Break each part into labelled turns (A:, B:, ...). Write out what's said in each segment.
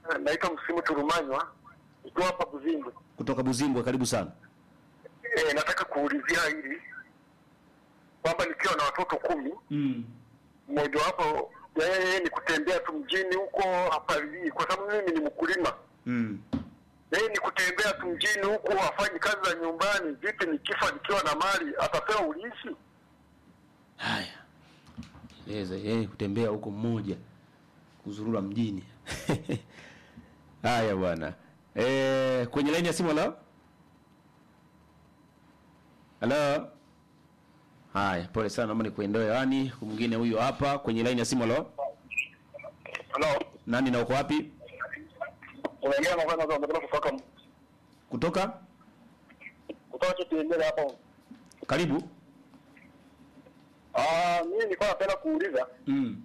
A: naitwa Msimu Turumanywa, ikiwa hapa Buzimbwe.
B: kutoka Buzimbwe, karibu sana.
A: E, nataka kuulizia hili kwamba nikiwa na watoto kumi,
B: Mm.
A: mmoja wapo yeye ni kutembea tu mjini huko hapalii, kwa sababu mimi ni mkulima.
B: Mm.
A: Yeye ni kutembea tu mjini huko, afanyi kazi za nyumbani. Vipi nikifa nikiwa na mali, atapewa urithi?
B: Haya, eleza yeye kutembea huko mmoja, kuzurura mjini. Haya bwana. Eh, kwenye laini ya simu halo? Halo? Haya, pole sana, naomba nikuendoe hewani. Mwingine huyu hapa kwenye laini ya simu halo?
A: Halo,
B: Nani na uko wapi?
A: unaongea na kwanza unataka kutoka
B: Kutoka?
A: kutoka kitembele hapa.
B: Karibu.
A: Ah, mimi nilikuwa napenda kuuliza
B: Mm.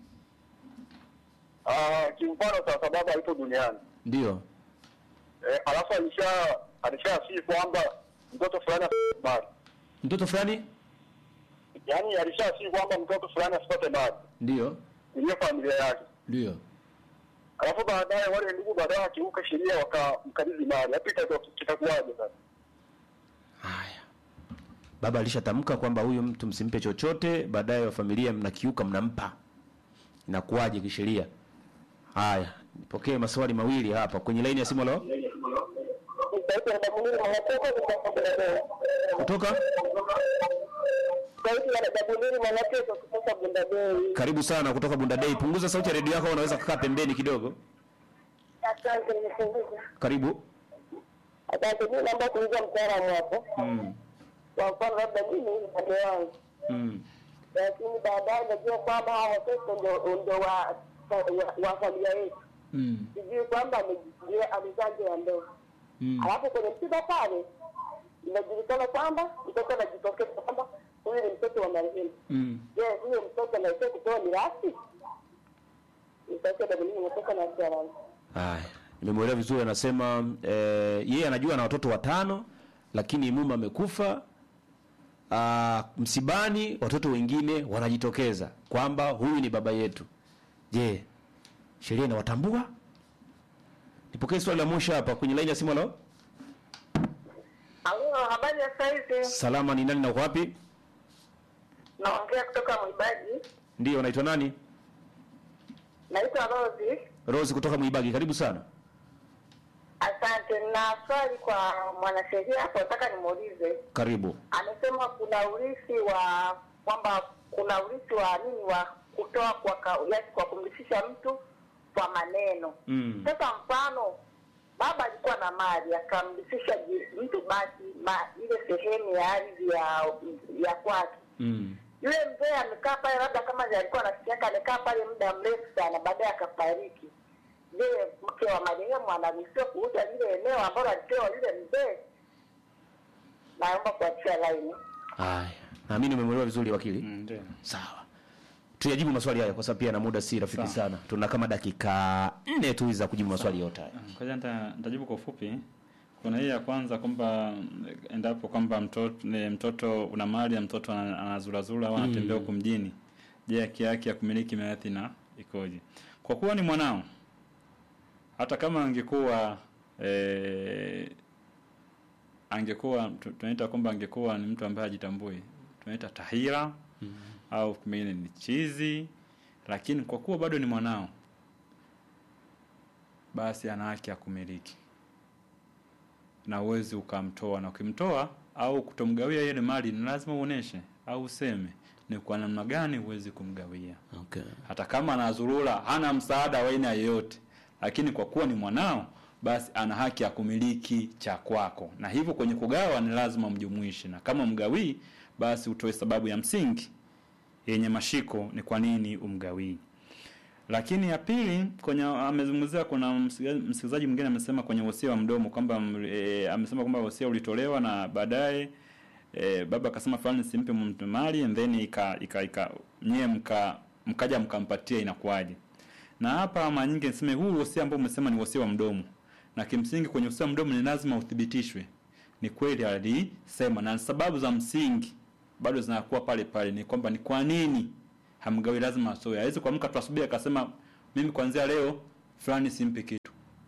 A: ah, kimfano sasa baba yupo duniani
B: Ndio.
A: eh, alafu alisha alishasii kwamba mtoto fulani asipate mali,
B: Mtoto fulani?
A: yaani alishasii kwamba mtoto fulani asipate mali
B: Ndio.
A: iliyo familia yake,
B: Ndio.
A: alafu baadaye wale ndugu baadaye wakiuka sheria wakamkabidhi mali, hapo itakuwa- kitakuwaje sasa?
B: Haya. Baba alishatamka kwamba huyu mtu msimpe chochote, baadaye wa familia mnakiuka mnampa. Inakuwaje kisheria? Haya, nipokee maswali mawili hapa kwenye laini ya simu leo. Kutoka? Karibu sana kutoka Bunda Day. Punguza sauti ya redio yako, au unaweza kukaa pembeni kidogo.
C: Asante, nimepunguza.
B: Karibu.
C: Asante, mimi naomba kuuliza mtaalamu hapo.
B: Mm.
C: Kwa mfano labda mimi ni upande wangu,
B: Mm.
C: lakini baadaye najua kwamba hawa watoto ndio ndio wa wa- wa familia yetu,
B: Mm.
C: sijui kwamba amejifungia amezaa nje ya ndoa,
B: Mm.
C: alafu kwenye msiba pale inajulikana kwamba mtoto anajitokeza kwamba huyu ni mtoto wa marehemu.
B: Mm.
C: Je, huyo mtoto anaweza kupewa mirathi? Nitakia dabulini natoka na mtaalamu.
B: Haya, nimemwelewa vizuri. Anasema eh, yeye anajua na watoto watano, lakini mume amekufa. Ah, msibani watoto wengine wanajitokeza kwamba huyu ni baba yetu. Je, sheria inawatambua? Nipokee swali la mwisho hapa kwenye laini ya simu. Halo,
C: Alo, habari ya saizi?
B: salama, ni nani na uko wapi?
C: Naongea kutoka Mwibaji.
B: Ndio, unaitwa nani?
C: Naitwa Rosi.
B: Rose kutoka Mwibagi, karibu sana.
C: Asante. Na swali kwa mwanasheria hapo, nataka nimuulize.
B: Karibu.
C: Amesema kuna urithi wa kwamba kuna urithi wa nini wa kutoa kwa ka, yaani kwa kumrithisha mtu kwa maneno.
B: Mm.
C: Sasa mfano baba alikuwa na mali akamrithisha ji- mtu basi ma, ile sehemu ya ardhi ya ya kwake
B: Mm.
C: yule mzee amekaa pale, labda kama ndiye alikuwa anasikia yake, amekaa pale muda mrefu sana, baadaye akafariki. Je, mke wa marehemu anaruhusiwa kuuza lile eneo ambalo alipewa yule mzee? Naomba kuachia laini.
B: Haya, naamini umemwelewa vizuri wakili.
D: Mm, ndio.
B: Sawa, tuyajibu maswali haya kwa sababu pia na muda si rafiki
D: Sawa.
B: sana. Tuna kama dakika nne tu za kujibu maswali yote haya.
D: Kwa hiyo nita- nitajibu kwa ufupi. Kuna hii ya kwanza kwamba eh, endapo kwamba mtoto ni mtoto una mali ya mtoto ana- anazurazura au anatembea huko mjini, je, haki yake ya kumiliki mirathi na ikoje? Kwa kuwa ni mwanao, hata kama angekuwa eh, angekuwa tu- tunaita kwamba angekuwa ni mtu ambaye hajitambui, tunaita tahira au pengine ni chizi, lakini kwa kuwa bado ni mwanao, basi ana haki ya kumiliki na uwezi ukamtoa, na ukimtoa au kutomgawia ile mali, ni lazima uoneshe au useme ni kwa namna gani huwezi kumgawia,
B: Okay.
D: hata kama anazurura, hana msaada wa aina yoyote, lakini kwa kuwa ni mwanao, basi ana haki ya kumiliki cha kwako, na hivyo kwenye kugawa ni lazima mjumuishe, na kama mgawii, basi utoe sababu ya msingi yenye mashiko ni kwa nini umgawii. Lakini ya pili kwenye amezungumzia, kuna msikiza- msikilizaji mwingine amesema kwenye wosia wa mdomo kwamba mm, e, amesema kwamba wosia ulitolewa na baadaye e, baba akasema fulani simpe mtu mali and then ika, ika, ika nyie mka mkaja mkampatia inakuwaje? Na hapa mara nyingi niseme huu wosia ambao umesema ni wosia wa mdomo, na kimsingi kwenye wosia wa mdomo ni lazima uthibitishwe ni kweli alisema, na sababu za msingi bado zinakuwa pale pale, ni kwamba ni kwa nini hamgawi, lazima asoe. Hawezi kuamka tu asubuhi akasema mimi kuanzia leo fulani simpi kitu.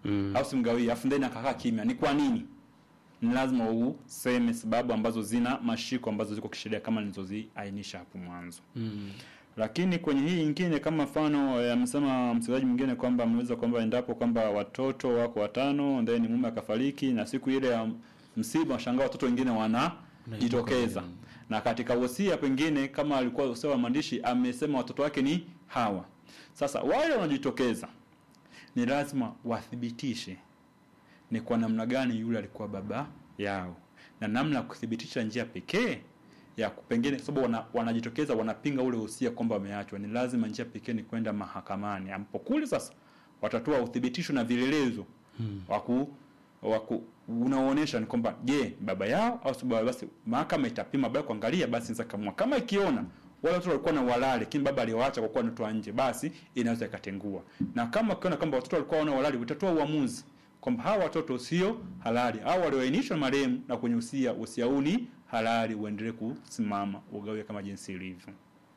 D: mm. au simgawie afu then akakaa kimya ni kwa nini ni lazima useme sababu ambazo zina mashiko ambazo ziko kisheria kama nilizoziainisha hapo mwanzo mm. lakini kwenye hii ingine kama mfano eh, amesema msikilizaji mwingine kwamba ameweza kwamba endapo kwamba watoto wako watano then mume akafariki na siku ile ya msiba washangaa watoto wengine wanajitokeza na katika wosia pengine kama alikuwa wosia wa maandishi amesema watoto wake ni hawa sasa wale wanajitokeza ni lazima wathibitishe ni kwa namna gani yule alikuwa baba yao na namna ya kuthibitisha njia pekee ya ku- pengine sababu wana, wanajitokeza wanapinga ule usia kwamba wameachwa ni lazima njia pekee ni kwenda mahakamani ambapo kule sasa watatoa uthibitisho na vielelezo hmm. waku waku unaoonyesha ni kwamba je baba yao au si baba basi mahakama itapima baba kuangalia basi inaweza kamua kama ikiona wale watoto walikuwa na walali lakini baba aliwaacha kwa kuwa anatoa nje basi inaweza ikatengua na kama ukiona kwamba watoto walikuwa wana walali utatoa uamuzi kwamba hawa watoto sio halali au walioainishwa na marehemu na kwenye usia usia huu ni halali uendelee kusimama ugawe kama jinsi ilivyo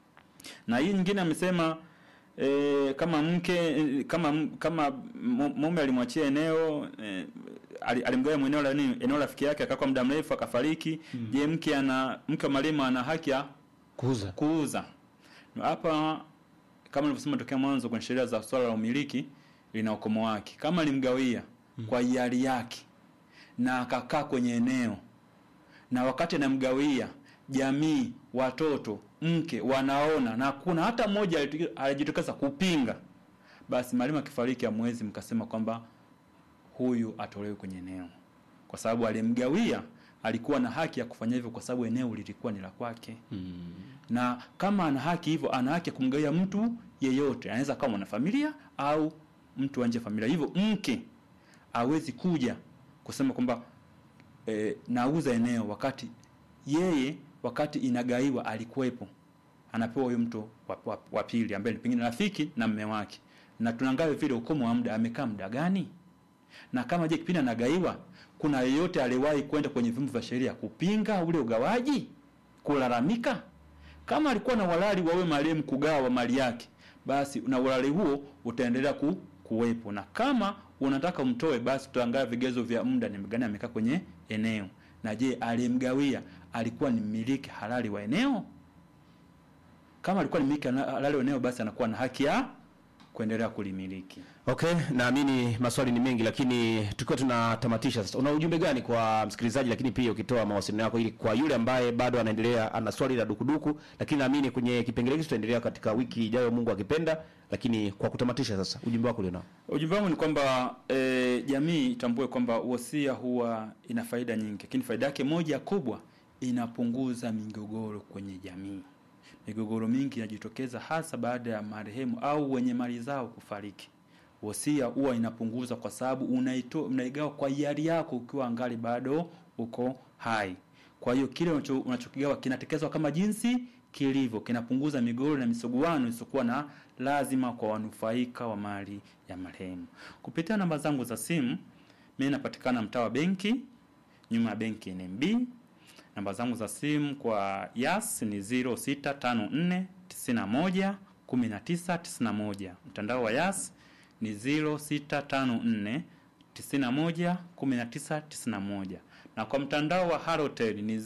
D: na hii nyingine amesema e, kama mke e, kama m- kama mu- mume alimwachia eneo e, ali- alimgawa eneo la nini eneo la rafiki yake akakaa muda mrefu akafariki mm. je mke ana mke wa marehemu ana haki ya
B: kuuza
D: kuuza Na hapa kama nilivyosema tokea mwanzo kwenye sheria za swala la umiliki lina ukomo wake kama alimgawia mm. kwa hiari yake na akakaa kwenye eneo na wakati anamgawia jamii watoto mke wanaona na kuna hata mmoja aliti- alijitokeza kupinga basi mwalimu akifariki amwezi mkasema kwamba huyu atolewe kwenye eneo kwa sababu alimgawia alikuwa na haki ya kufanya hivyo kwa sababu eneo lilikuwa ni la kwake mm. na kama ana haki hivyo ana haki ya kumgawia mtu yeyote anaweza kama mwanafamilia au mtu wa nje ya familia hivyo mke awezi kuja kusema kwamba e, nauza eneo wakati yeye wakati inagaiwa alikuwepo anapewa huyo mtu wa, wa, wa pili ambaye ni pengine rafiki na mme wake na tunangawa vile ukomo wa muda amekaa muda gani na kama je kipindi anagaiwa kuna yeyote aliwahi kwenda kwenye vyombo vya sheria kupinga ule ugawaji kulalamika kama alikuwa na walali wawe marehemu kugawa mali yake basi na walali huo utaendelea ku, kuwepo na kama unataka umtoe basi tutaangalia vigezo vya muda ni gani amekaa kwenye eneo na je aliyemgawia alikuwa ni mmiliki halali wa eneo kama alikuwa ni mmiliki halali wa eneo basi anakuwa na haki ya kuendelea kulimiliki
B: Okay, naamini maswali ni mengi, lakini tukiwa tunatamatisha sasa, una ujumbe gani kwa msikilizaji, lakini pia ukitoa mawasiliano yako ili kwa yule ambaye bado anaendelea ana swali la dukuduku, lakini naamini kwenye kipengele hiki tutaendelea katika wiki ijayo, Mungu akipenda. Lakini kwa kutamatisha sasa, ujumbe wako ulionao.
D: Ujumbe wangu ni kwamba e, jamii itambue kwamba wosia huwa ina faida nyingi, lakini faida yake moja kubwa inapunguza migogoro kwenye jamii. Migogoro mingi inajitokeza hasa baada ya marehemu au wenye mali zao kufariki. Wosia huwa inapunguza kwa sababu unaito unaigawa kwa hiari yako ukiwa angali bado uko hai. Kwa hiyo kile unacho- unachokigawa kinatekelezwa kama jinsi kilivyo, kinapunguza migogoro na misuguano isiyokuwa na lazima kwa wanufaika wa mali ya marehemu. Kupitia namba zangu za simu, mimi napatikana mtaa wa benki, nyuma ya benki NMB. Namba zangu za simu kwa Yas ni 0654 91 19 91. Mtandao wa Yas ni 0654 91 19 91 na kwa mtandao wa Halotel ni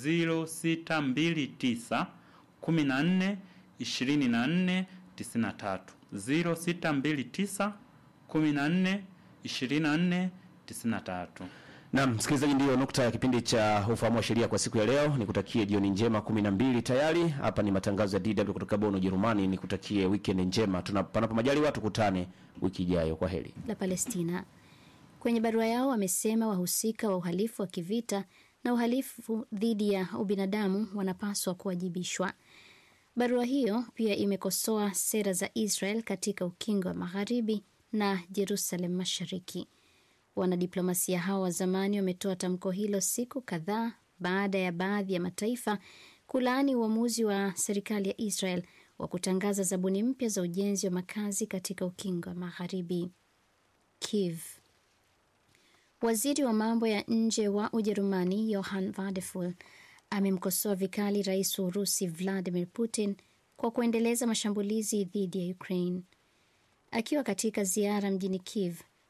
D: 0629 14 24 93 0629 14 24 93.
B: Naam, msikilizaji, ndiyo nukta ya kipindi cha ufahamu wa sheria kwa siku ya leo. Nikutakie jioni njema, kumi na mbili tayari. Hapa ni matangazo ya DW kutoka Bonn, Ujerumani. Nikutakie weekend njema, tuna panapo majaliwa tukutane wiki ijayo. Kwa heri.
E: la Palestina. Kwenye barua yao wamesema wahusika wa uhalifu wa kivita na uhalifu dhidi ya ubinadamu wanapaswa kuwajibishwa. Barua hiyo pia imekosoa sera za Israel katika ukingo wa magharibi na Jerusalem mashariki. Wanadiplomasia hao wa zamani wametoa tamko hilo siku kadhaa baada ya baadhi ya mataifa kulaani uamuzi wa serikali ya Israel wa kutangaza zabuni mpya za ujenzi wa makazi katika ukingo wa magharibi. Kiev. Waziri wa mambo ya nje wa Ujerumani Johann Wadephul amemkosoa vikali rais wa Urusi Vladimir Putin kwa kuendeleza mashambulizi dhidi ya Ukraine. Akiwa katika ziara mjini Kiev,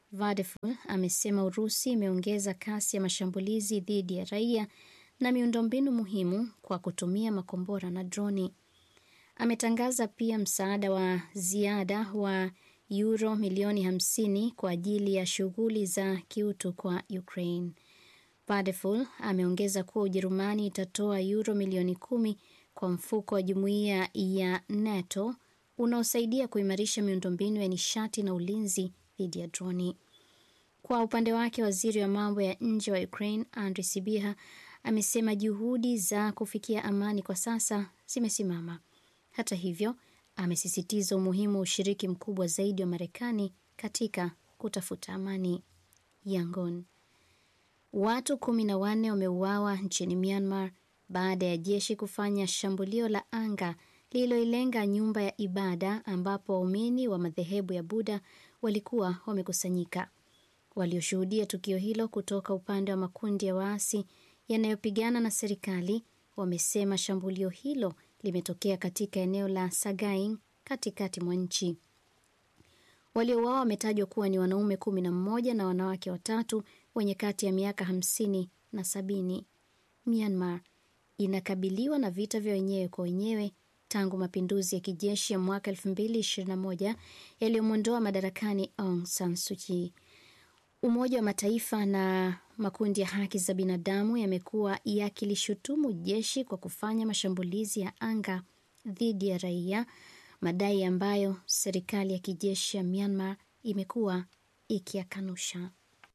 E: Vadeful amesema Urusi imeongeza kasi ya mashambulizi dhidi ya raia na miundombinu muhimu kwa kutumia makombora na droni. Ametangaza pia msaada wa ziada wa euro milioni 50 kwa ajili ya shughuli za kiutu kwa Ukraine. Vadeful ameongeza kuwa Ujerumani itatoa euro milioni kumi kwa mfuko wa jumuiya ya NATO unaosaidia kuimarisha miundombinu ya nishati na ulinzi dhidi ya droni. Kwa upande wake, waziri wa mambo ya nje wa Ukraine Andriy Sybiha amesema juhudi za kufikia amani kwa sasa zimesimama. Hata hivyo, amesisitiza umuhimu wa ushiriki mkubwa zaidi wa Marekani katika kutafuta amani. Yangon. Watu kumi na wanne wameuawa nchini Myanmar baada ya jeshi kufanya shambulio la anga lililoilenga nyumba ya ibada ambapo waumini wa madhehebu ya Buddha walikuwa wamekusanyika. Walioshuhudia tukio hilo kutoka upande wa makundi ya waasi yanayopigana na serikali wamesema shambulio hilo limetokea katika eneo la Sagaing katikati mwa nchi. Waliouawa wametajwa kuwa ni wanaume kumi na mmoja na wanawake watatu wenye kati ya miaka hamsini na sabini. Myanmar inakabiliwa na vita vya wenyewe kwa wenyewe tangu mapinduzi ya kijeshi ya mwaka 2021 yaliyomwondoa madarakani Aung San Suu Kyi. Umoja wa Mataifa na makundi ya haki za binadamu yamekuwa yakilishutumu jeshi kwa kufanya mashambulizi ya anga dhidi ya raia, madai ambayo serikali ya kijeshi ya Myanmar imekuwa ikiyakanusha.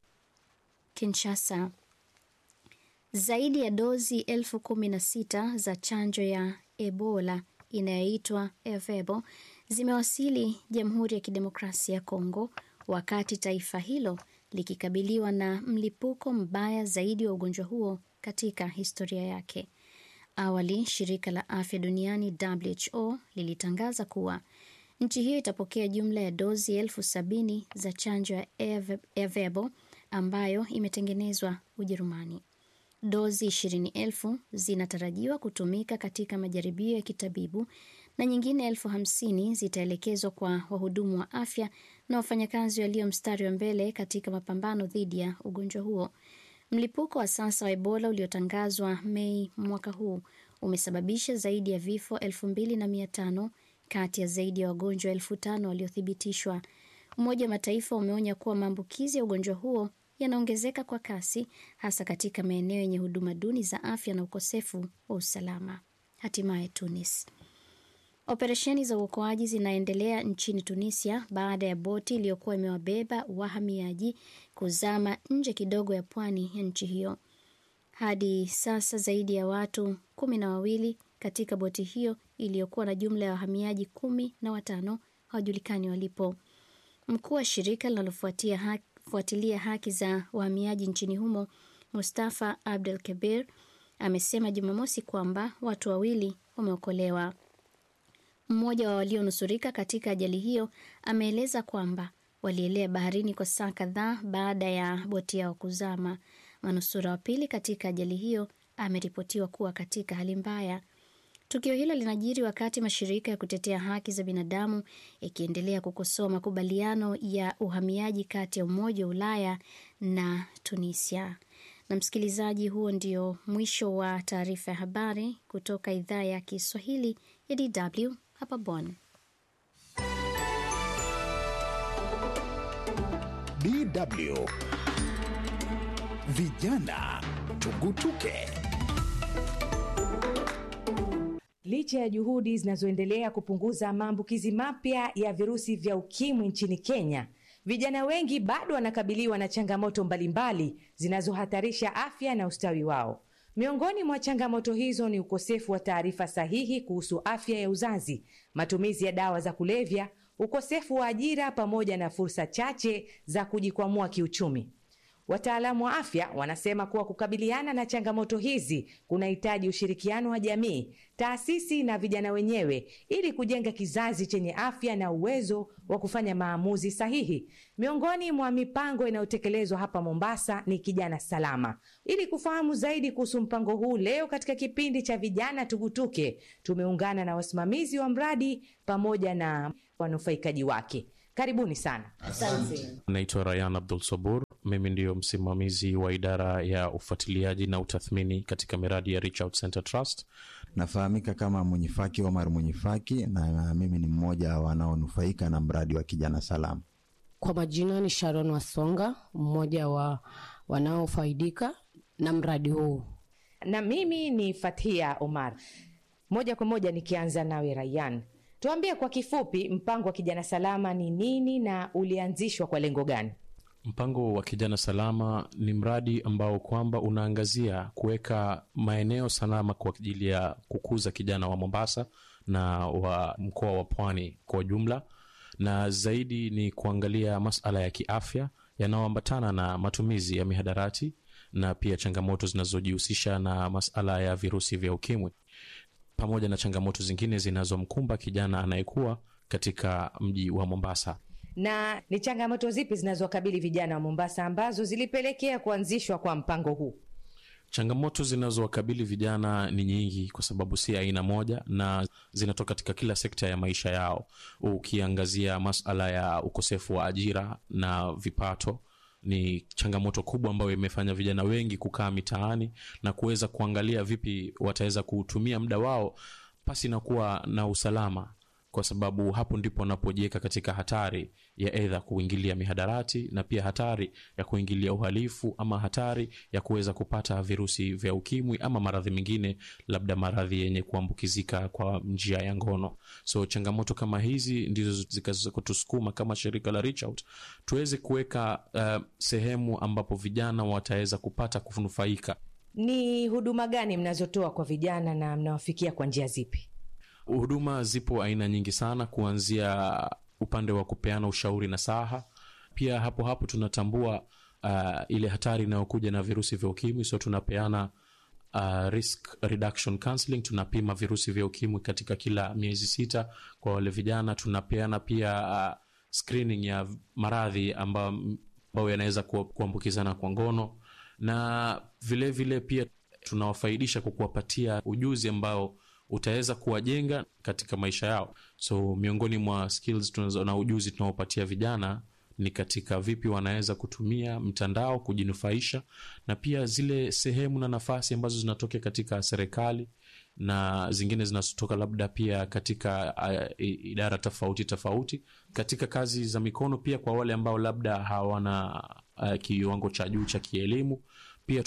E: Kinshasa. Zaidi ya dozi elfu kumi na sita za chanjo ya Ebola inayoitwa Ervebo zimewasili Jamhuri ya Kidemokrasia ya Kongo wakati taifa hilo likikabiliwa na mlipuko mbaya zaidi wa ugonjwa huo katika historia yake. Awali, shirika la afya duniani WHO lilitangaza kuwa nchi hiyo itapokea jumla ya dozi elfu sabini za chanjo ya Ervebo ambayo imetengenezwa Ujerumani. Dozi ishirini elfu zinatarajiwa kutumika katika majaribio ya kitabibu na nyingine elfu hamsini zitaelekezwa kwa wahudumu wa afya na wafanyakazi walio mstari wa mbele katika mapambano dhidi ya ugonjwa huo. Mlipuko wa sasa wa Ebola uliotangazwa Mei mwaka huu umesababisha zaidi ya vifo elfu mbili na mia tano kati ya zaidi ya wagonjwa elfu tano waliothibitishwa. Umoja wa Mataifa umeonya kuwa maambukizi ya ugonjwa huo yanaongezeka kwa kasi hasa katika maeneo yenye huduma duni za afya na ukosefu wa usalama. Hatimaye Tunis. Operesheni za uokoaji zinaendelea nchini Tunisia baada ya boti iliyokuwa imewabeba wahamiaji kuzama nje kidogo ya pwani ya nchi hiyo. Hadi sasa zaidi ya watu kumi na wawili katika boti hiyo iliyokuwa na jumla ya wahamiaji kumi na watano hawajulikani walipo. Mkuu wa shirika linalofuatia haki fuatilia haki za wahamiaji nchini humo Mustafa Abdel Kabir amesema Jumamosi kwamba watu wawili wameokolewa. Mmoja wa walionusurika katika ajali hiyo ameeleza kwamba walielea baharini kwa saa kadhaa baada ya boti yao kuzama. Manusura wa pili katika ajali hiyo ameripotiwa kuwa katika hali mbaya. Tukio hilo linajiri wakati mashirika ya kutetea haki za binadamu yakiendelea kukosoa makubaliano ya uhamiaji kati ya Umoja wa Ulaya na Tunisia. Na msikilizaji, huo ndio mwisho wa taarifa ya habari kutoka idhaa ya Kiswahili ya DW hapa Bonn.
F: DW Vijana Tugutuke.
G: Licha ya juhudi zinazoendelea kupunguza maambukizi mapya ya virusi vya ukimwi nchini Kenya, vijana wengi bado wanakabiliwa na changamoto mbalimbali zinazohatarisha afya na ustawi wao. Miongoni mwa changamoto hizo ni ukosefu wa taarifa sahihi kuhusu afya ya uzazi, matumizi ya dawa za kulevya, ukosefu wa ajira pamoja na fursa chache za kujikwamua kiuchumi. Wataalamu wa afya wanasema kuwa kukabiliana na changamoto hizi kunahitaji ushirikiano wa jamii, taasisi na vijana wenyewe ili kujenga kizazi chenye afya na uwezo wa kufanya maamuzi sahihi. Miongoni mwa mipango inayotekelezwa hapa Mombasa ni Kijana Salama. Ili kufahamu zaidi kuhusu mpango huu, leo katika kipindi cha Vijana Tugutuke tumeungana na wasimamizi wa mradi pamoja na wanufaikaji wake. Karibuni sana.
H: Naitwa Rayan Abdul Sabur. Mimi ndiyo msimamizi wa idara ya ufuatiliaji na utathmini katika miradi ya Reach Out Center Trust.
I: Nafahamika kama Mwenyifaki Omar Mwenyifaki, na mimi ni mmoja wa wanaonufaika na mradi wa Kijana Salama.
J: Kwa majina ni Sharon Wasonga, mmoja wa wanaofaidika na mradi huu.
G: Na mimi ni Fathia Omar. Moja kwa moja nikianza nawe Rayan, tuambie kwa kifupi mpango wa Kijana Salama ni nini na ulianzishwa kwa lengo gani?
H: Mpango wa Kijana Salama ni mradi ambao kwamba unaangazia kuweka maeneo salama kwa ajili ya kukuza kijana wa Mombasa na wa mkoa wa Pwani kwa ujumla, na zaidi ni kuangalia masala ya kiafya yanayoambatana na matumizi ya mihadarati na pia changamoto zinazojihusisha na masala ya virusi vya ukimwi pamoja na changamoto zingine zinazomkumba kijana anayekuwa katika mji wa Mombasa.
G: Na ni changamoto zipi zinazowakabili vijana wa Mombasa ambazo zilipelekea kuanzishwa kwa mpango huu?
H: Changamoto zinazowakabili vijana ni nyingi, kwa sababu si aina moja, na zinatoka katika kila sekta ya maisha yao. Ukiangazia masala ya ukosefu wa ajira na vipato, ni changamoto kubwa ambayo imefanya vijana wengi kukaa mitaani na kuweza kuangalia vipi wataweza kuutumia muda wao pasi na kuwa na usalama kwa sababu hapo ndipo wanapojiweka katika hatari ya edha kuingilia mihadarati na pia hatari ya kuingilia uhalifu ama hatari ya kuweza kupata virusi vya ukimwi ama maradhi mengine, labda maradhi yenye kuambukizika kwa njia ya ngono. So changamoto kama hizi ndizo zikaweza kutusukuma kama shirika la Reach Out tuweze kuweka uh, sehemu ambapo vijana wataweza kupata kunufaika.
G: Ni huduma gani mnazotoa kwa vijana na mnawafikia kwa njia zipi?
H: Huduma zipo aina nyingi sana, kuanzia upande wa kupeana ushauri na saha. Pia hapo hapo tunatambua uh, ile hatari inayokuja na virusi vya ukimwi, so tunapeana uh, risk reduction counseling. Tunapima virusi vya ukimwi katika kila miezi sita kwa wale vijana. Tunapeana pia uh, screening ya maradhi ambayo yanaweza kuambukizana kwa ngono, na vilevile vile pia tunawafaidisha kwa kuwapatia ujuzi ambao utaweza kuwajenga katika maisha yao. So miongoni mwa skills tunazo na ujuzi tunaopatia vijana ni katika vipi wanaweza kutumia mtandao kujinufaisha, na pia zile sehemu na nafasi ambazo zinatokea katika serikali na zingine zinazotoka labda pia katika uh, idara tofauti tofauti katika kazi za mikono, pia kwa wale ambao labda hawana uh, kiwango cha juu cha kielimu, pia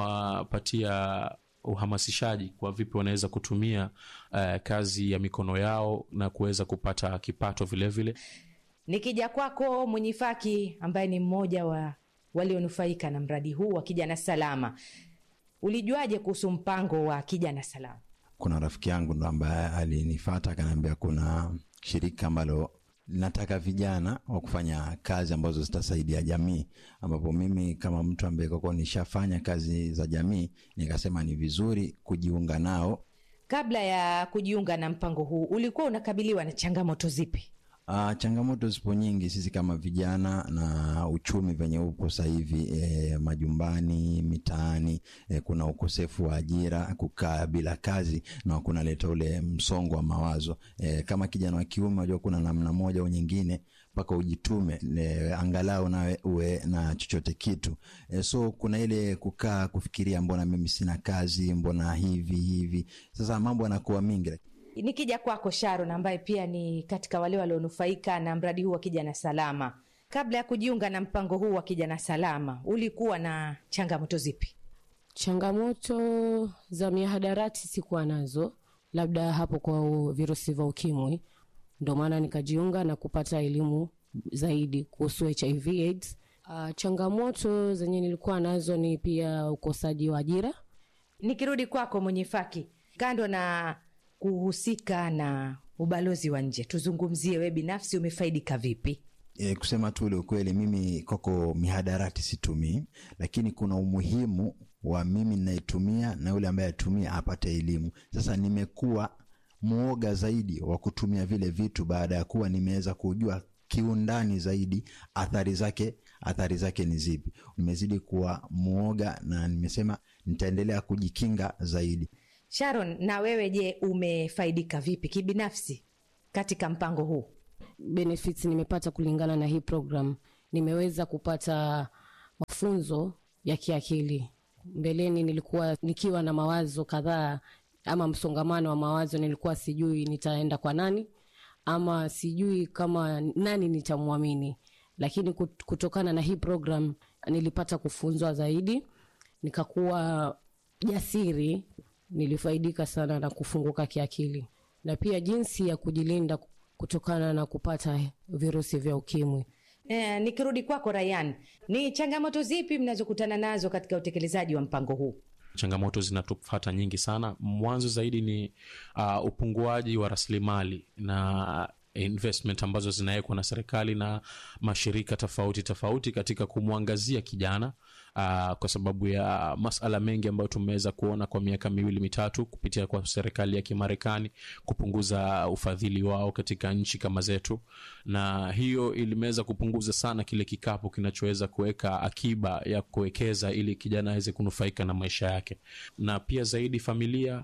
H: tunawapatia uhamasishaji kwa vipi wanaweza kutumia uh, kazi ya mikono yao na kuweza kupata kipato vilevile vile.
G: Nikija kwako Mwenyifaki, ambaye ni mmoja wa walionufaika na mradi huu wa Kijana Salama, ulijuaje kuhusu mpango wa Kijana Salama?
I: Kuna rafiki yangu ndo ambaye alinifata akaniambia kuna shirika ambalo linataka vijana wa kufanya kazi ambazo zitasaidia jamii, ambapo mimi kama mtu ambaye kwa nishafanya kazi za jamii nikasema ni vizuri kujiunga nao.
G: Kabla ya kujiunga na mpango huu, ulikuwa unakabiliwa na changamoto zipi?
I: Uh, changamoto zipo nyingi. Sisi kama vijana na uchumi venye upo sasa hivi e, majumbani, mitaani e, kuna ukosefu wa ajira, kukaa bila kazi na kunaleta ule msongo wa mawazo e, kama kijana wa kiume, unajua kuna namna moja au nyingine mpaka ujitume e, angalau nawe uwe na chochote kitu e, so kuna ile kukaa kufikiria, mbona mimi sina kazi, mbona hivi hivi. Sasa mambo yanakuwa mingi.
G: Nikija kwako Sharon, ambaye pia ni katika wale walionufaika na mradi huu wa Kijana Salama, kabla ya kujiunga na mpango huu wa Kijana Salama, ulikuwa na changamoto zipi?
J: Changamoto za mihadarati sikuwa nazo, labda hapo kwa virusi vya ukimwi, ndo maana nikajiunga na kupata elimu zaidi kuhusu HIV AIDS. Uh, changamoto zenye nilikuwa nazo ni pia ukosaji wa ajira.
G: Nikirudi kwako Mwenyefaki, kando na kuhusika na ubalozi wa nje, tuzungumzie we binafsi umefaidika vipi?
I: E, kusema tu ule ukweli, mimi kwako mihadarati situmii, lakini kuna umuhimu wa mimi ninayetumia na yule ambaye atumia apate elimu. Sasa nimekuwa mwoga zaidi wa kutumia vile vitu baada ya kuwa nimeweza kujua kiundani zaidi athari zake athari zake ni zipi. Nimezidi kuwa mwoga na nimesema nitaendelea kujikinga zaidi.
G: Sharon, na wewe je, umefaidika vipi kibinafsi katika mpango huu?
J: benefits nimepata kulingana na hii program nimeweza kupata mafunzo ya kiakili mbeleni nilikuwa nikiwa na mawazo kadhaa ama msongamano wa mawazo nilikuwa sijui nitaenda kwa nani ama sijui kama nani nitamwamini lakini kut- kutokana na hii program nilipata kufunzwa zaidi nikakuwa jasiri nilifaidika sana na kufunguka kiakili na pia jinsi ya kujilinda kutokana na kupata virusi vya ukimwi
G: Eh, nikirudi kwako Rayan, ni changamoto zipi mnazokutana nazo katika utekelezaji wa mpango huu?
H: changamoto zinatufata nyingi sana mwanzo zaidi ni uh, upunguaji wa rasilimali na investment ambazo zinawekwa na serikali na mashirika tofauti tofauti katika kumwangazia kijana uh, kwa sababu ya masala mengi ambayo tumeweza kuona kwa miaka miwili mitatu kupitia kwa serikali ya kimarekani kupunguza ufadhili wao katika nchi kama zetu na hiyo ilimeweza kupunguza sana kile kikapu kinachoweza kuweka akiba ya kuwekeza ili kijana aweze kunufaika na maisha yake na pia zaidi familia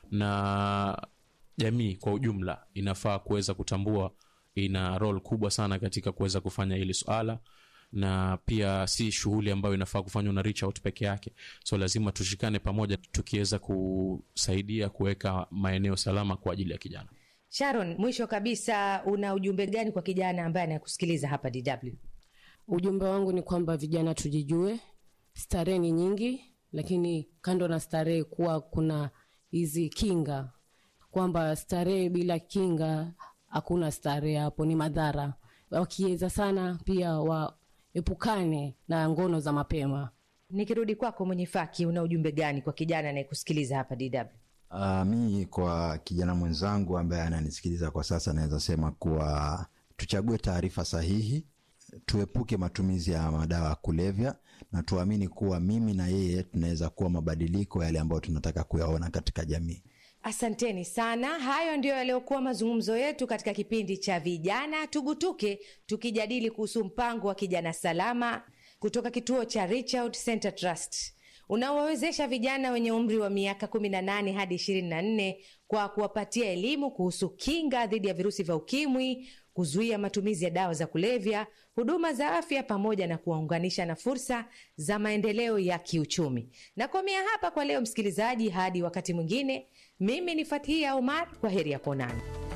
H: na jamii kwa ujumla inafaa kuweza kutambua ina rol kubwa sana katika kuweza kufanya hili swala na pia si shughuli ambayo inafaa kufanywa na reach out peke yake so lazima tushikane pamoja tukiweza kusaidia kuweka maeneo salama kwa ajili ya kijana
G: Sharon, mwisho kabisa, una ujumbe gani kwa kijana ambaye anakusikiliza hapa DW?
J: ujumbe wangu ni kwamba vijana tujijue starehe ni nyingi lakini kando na starehe kuwa kuna hizi kinga kwamba starehe bila kinga hakuna starehe hapo ni madhara wakiweza sana pia waepukane na ngono za mapema
G: Nikirudi kwako mwenye faki, una ujumbe gani kwa kijana anayekusikiliza hapa DW?
I: Uh, mi kwa kijana mwenzangu ambaye ananisikiliza kwa sasa naweza sema kuwa tuchague taarifa sahihi, tuepuke matumizi ya madawa ya kulevya na tuamini kuwa mimi na yeye tunaweza kuwa mabadiliko yale ambayo tunataka kuyaona katika jamii.
G: Asanteni sana. Hayo ndiyo yaliyokuwa mazungumzo yetu katika kipindi cha Vijana Tugutuke, tukijadili kuhusu mpango wa kijana salama kutoka kituo cha Reach Out Center Trust unaowawezesha vijana wenye umri wa miaka 18 hadi 24 kwa kuwapatia elimu kuhusu kinga dhidi ya virusi vya ukimwi, kuzuia matumizi ya dawa za kulevya, huduma za afya, pamoja na kuwaunganisha na fursa za maendeleo ya kiuchumi. Nakomea hapa kwa leo, msikilizaji, hadi wakati mwingine. Mimi ni Fathia Omar, kwa heri ya kuonana.